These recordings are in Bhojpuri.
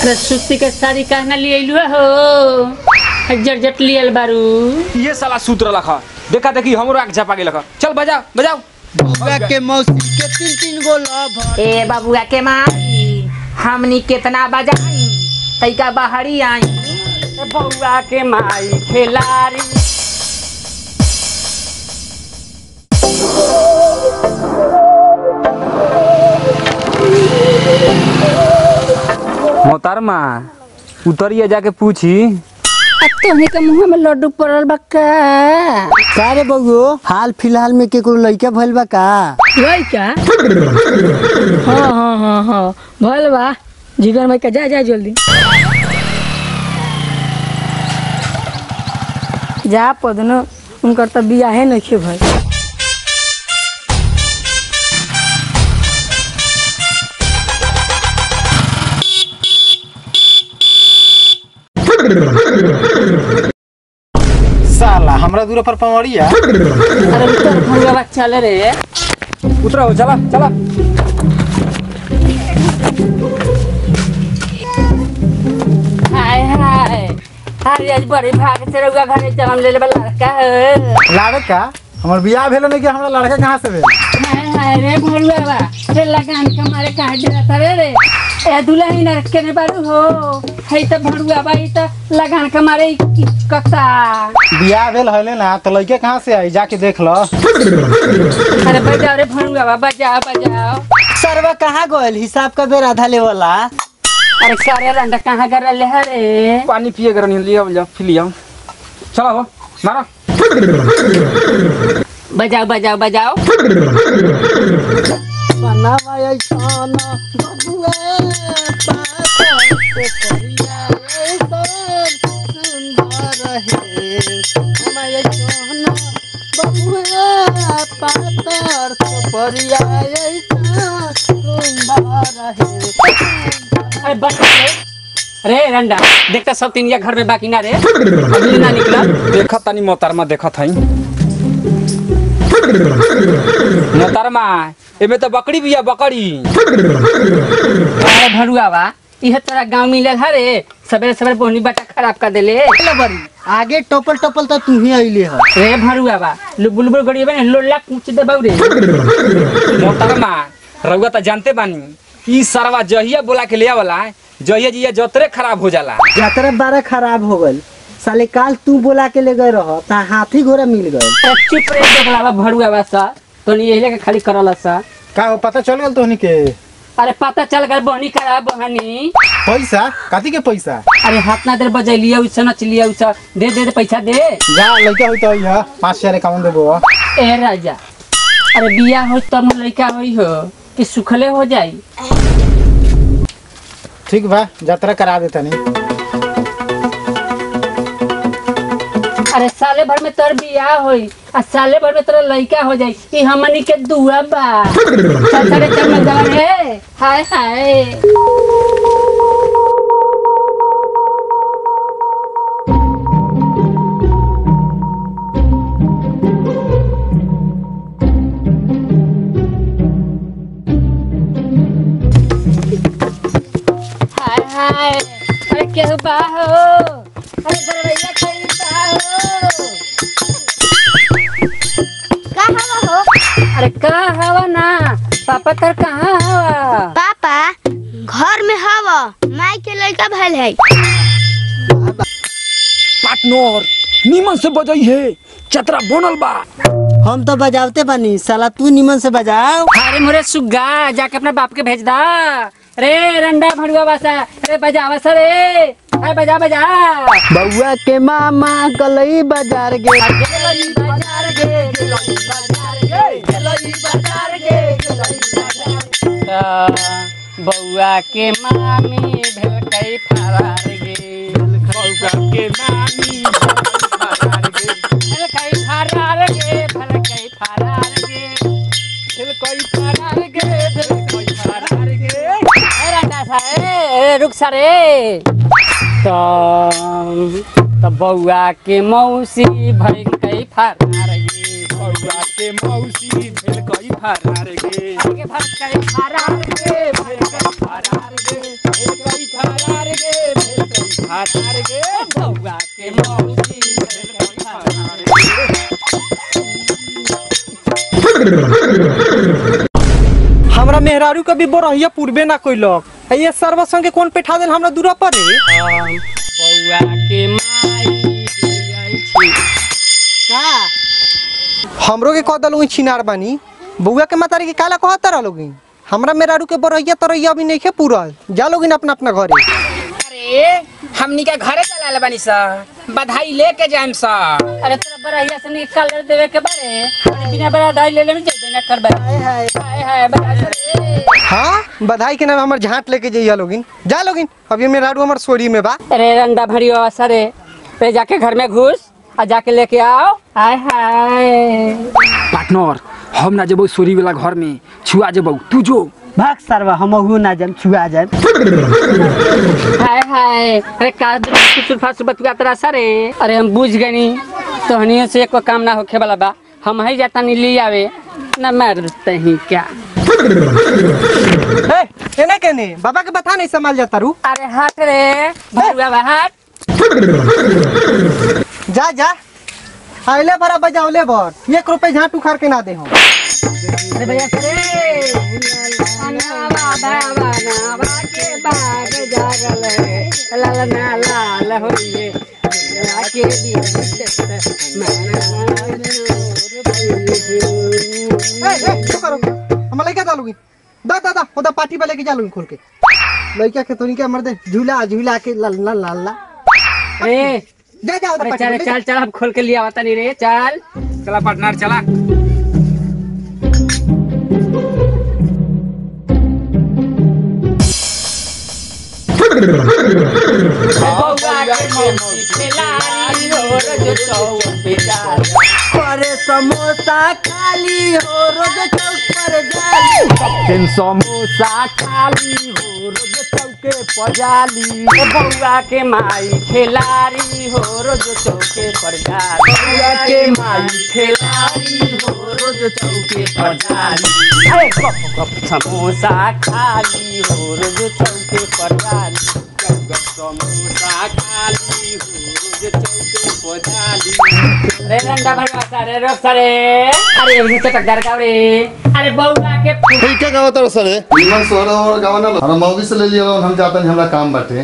अरे सुस्ती के साड़ी कहना लिए अइलुआ हो जट लियल बारू ये साला सूत्र लखा देखा देखी हमरो आग झपा गेल चल बजाओ बजाओ बउआ के मौसी के तीन तीन गो लव ए बबुआ के माई हमनी केतना बजाई तैका बाहरी आई बउआ के माई खेलारी मोहतरमा उतरिए जाके पूछी तोहनी के मुंह में लड्डू पड़ल बा का का रे बउओ हाल फिलहाल में केकरो लइका भइल बा का वही का हाँ हाँ हाँ हाँ भल बा जिगर में का जा जा जल्दी जा पदनो उनकर तो बियाहे नहीं भाई साला हमरा दूर पर पवड़िया अरे उतर भंगवा चल रे उतरा हो चला चला हाय हाय अरे आज बड़ी भाग से रउआ घरे जन्म ले ले लड़का है लड़का हमर बियाह भेल नहीं कि हमरा लड़का कहाँ से भेल हाय हाय रे भोलुआ बा रे लगान के मारे कहा जरा रे रे ए दुल्हन नर के ने बारू हो है त भड़ुआ बा ई त लगान के मारे कक्ता बियाह भेल हले ना तो लइके कहाँ से आई जाके देख लो अरे बजाओ रे भड़ुआ बा बजाओ बजाओ सरवा कहाँ गइल हिसाब का बेर आधा लेवला अरे सारे रंडा कहाँ कर ले हरे पानी पिए कर नहीं लिया जा फिर लिया चला हो मारा बजाओ बजाओ बजाओ बनावा ऐसाना बबुआ पातर से करिया ऐसन सुंदर है हमार ऐसाना बबुआ पातर से करिया ऐसन सुंदर है अरे बस रे रे रंडा देखता सब तीन या घर में बाकी ना रे अगली ना निकला देखा तनी मोहतरमा देखा था मोहतरमा एमे तो बकरी बिया बकरी अरे भड़ुआ बा इहे तोरा गांव मिले हरे सवेरे सवेरे बोहनी बटा खराब कर देले बरी आगे टोपल टोपल तो तू ही अइले ह रे भड़ुआ बा लुबुल लुबुल गड़ी बने लोला कूच दे बाऊ रे मोहतरमा रउआ तो जानते बानी ई सरवा जहिया बोला के लिया वाला जहिया जिया जतरे खराब हो जाला यात्रा बारा खराब हो गइल साले काल तू बोला के ले गए रह ता हाथी घोड़ा मिल गए अरे चुप रे देखला बा भड़ुआ बा सा तो नहीं यही लेके खाली करला सा का हो पता चल गल तोहनी के अरे पता चल गल बोहनी खराब बहनी पैसा कथी के पैसा अरे हाथ ना देर बजैलिया उस नच लिया उस दे दे दे पैसा दे जा लइका होई तो यह पाँच हजार इक्यावन देबो ए राजा अरे बिया हो तब न लड़का होई हो कि सुखले हो जाई ठीक बा यात्रा करा देता नहीं अरे साले भर में तोर बिया होई आ साले भर में तोरा लड़का हो जाई ई हमनी के दुआ बा चल चल चल मत जाओ रे हाय हाय हाय हाय अरे केहू बा हो अरे बरैया खाई बा हो का हवा हो अरे का हवा ना पापा तर कहाँ हवा पापा घर में हवा माई के लड़का भइल है पार्टनर नीमन से बजाई है चतरा बनल बा हम तो बजावते बानी साला तू निमन से बजाओ अरे मोरे सुग्गा जाके अपने बाप के भेज दा रे रंडा भड़ुआ बासा अरे बजा बसा रे अरे बजा बजा बउआ के मामा गलई बाजार गे बाजार गे गेलई बाजार गे गेलई बाजार गे गेलई बाजार बउआ के मामी भेल कई फरार गे बउआ के मामी भेल कई फरार गे भेल कई फरार गे भेल कई फरार गे भेल कई फरार गे ए राजा सा ए रुक सा रे तो तो बउआ के मौसी भई कई फरार गे बउआ के मौसी भेल कई फरार गे आगे भर कई फरार गे भई कई फरार गे भेल कई फरार गे फरार गे बउआ के मौसी भेल कई फरार गे हमरा मेहरारू के भी बोरहिया पूर्वे ना कोइलक ये सर्व संगे कौन बैठा देल हमरा दूरा पर रे बउआ के माई दियै छी हमरो के कह दलू छिनार बानी बउआ के मातारी के काला कहत रहलोगी हमरा मेहरारू के बोरहिया तरहिया अभी नहीं पूरल जा लोगिन अपना अपना घरे अरे हमनी के घरे चलाल बानी सा बधाई लेके जाएम सा अरे तोरा बड़ाइया से निकाल देवे के बारे अरे बिना बड़ा डाई ले लेने जेबे ना करबे हाय हाय बता रे हाँ बधाई के नाम हमर झांट लेके जइया लोगिन जा लोगिन अभी मेहरारू हमर सोरी में बा अरे रंडा भरियो सरे पे जाके घर में घुस और जाके लेके आओ हाय हाय पार्टनर हम ना जबो सोरी वाला घर में छुआ जबो तू जो भाग सरवा हम ना जाम छुआ जाम हाय हाय अरे का सुल्फा सुबतुआ तेरा सरे अरे हम बुझ गनी तोहनियों से एको काम ना होखे वाला बा हम ही जाता नहीं ले आवे न मरते ही क्या ए केने केने बाबा के बता नहीं संभाल जाता रू अरे हट रे भरुआ बा हट जा जा आइले भरा बजावले भर एक रुपए झांट उखाड़ के ना दे हम अरे भैया सरे नावा बाबा नावा के बाग जागल है लाल ना लाल होइए दुनिया के ए ए तो करो हम लइका डालूगी दा दा दा ओदा पार्टी वाले के जालूगी खोल के लइका के तोनी के मर दे झूला झूला के लाल लाल लाल ला अरे जा जा ओदा अरे पार्टी चल वाले चल चल हम खोल के लिया आवता नहीं रे चल चला पार्टनर चला अरे समोसा खाली हो रोज चौक पर जाली समोसा खाली हो रोज चौके पजाली ओ बउआ के माई खेलारी हो रोज चौके पर जाली बउआ के माई खेलारी हो रोज चौके पर जाली अरे गप गप समोसा खाली हो रोज चौके पर जाली गप गप समोसा खाली हो रोज चौके पर जाली रे रंडा भरवा सारे रोक सारे अरे ये चटकदार गाव रे अरे बउआ के फूल ठीक है गावा तारा सरे निमन सोरा और गावा ना हम मौगी से ले लिया हम जाता नहीं हमरा काम बाटे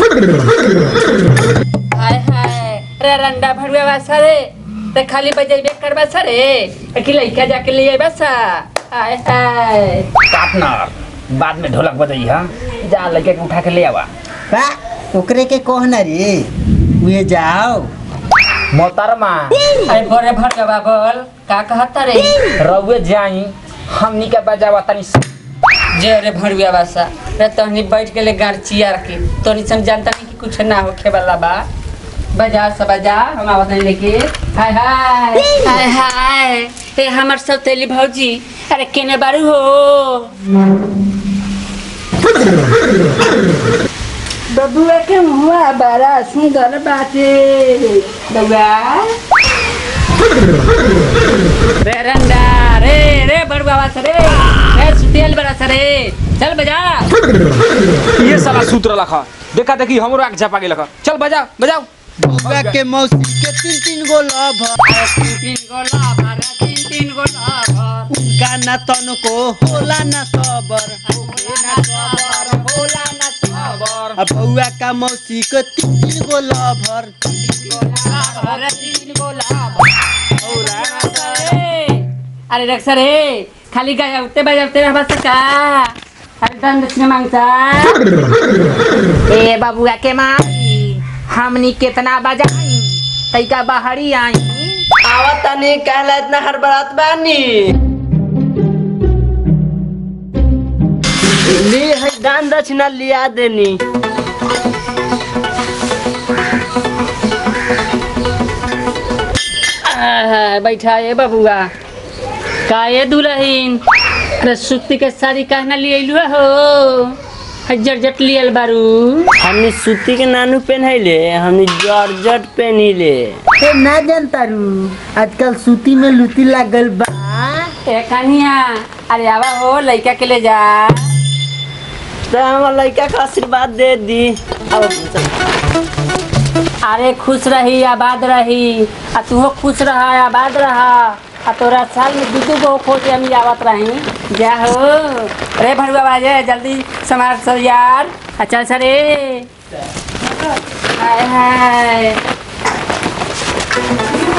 हाय हाय रे रंडा भरवा वासा रे ते खाली बजेबे करबा सरे कि लइका जाके ले आइबा सा हाय हाय पार्टनर बाद में ढोलक बजाई हा जा लड़के के उठा के ले आवा बा ओकरे के कहना रे उहे जाओ मोहतरमा अरे बड़े भरवा बोल का कहता रे रउए जाई हमनी के बजावा तनी जे रे भरवा वासा रे तहनी बैठ के ले गारचिया रखी तोनी सन जानता नहीं कि कुछ ना होखे वाला बा बजा सब बजा हम आवत नहीं लेके हाय हाय हाय हाय ए हमर सब तेली भौजी अरे केने बारू हो बबुआ के मुआ बड़ा सुंदर बाटे बबुआ रे रंडा रे रे बड़ुआ बात रे रे सुतियल बड़ा सरे चल बजा ये साला सूत्र लखा देखा देखी हमरो आग झपा गेल चल बजाओ बजाओ बउआ के मौसी के तीन तीन गो लभ तीन तीन गो लाभर तीन तीन गो लाभर उनका ना तनको होला ना सबर ना सबर भोला ना सबर अब बउआ का मौसी के तीन तीन गो लभर लाभर तीन गो लाभर भोला ना सरे अरे रख सरे खाली गायते बजाते रहबा सका अरे दंड दक्षिण मांगता ए बबुआ के माई हमनी कितना बजाई तैका बाहरी आई आवत तनी कहला इतना हड़बड़ात बानी ली है दान दक्षिणा लिया देनी आहा, बैठा ये बबुआ का ये दुल्हन अरे सुती के साड़ी कहना लिए अइलु हो हजर जट लियल बारू हमने सूती के नानू पहनैले हमने जॉर्जट पहनिले ए ना जानता रू आजकल सूती में लूटी लागल बा ए कन्हिया अरे आवा हो लइका के ले जा तो हमार लड़का का आशीर्वाद दे दी अब अरे खुश रही आबाद रही आ तू खुश रहा आबाद रहा आ तोरा साल में दू दू गो खोज हम आवत रही जा हो अरे भरुआ बाजे जल्दी समार सो यार आ चल सरे हाय हाय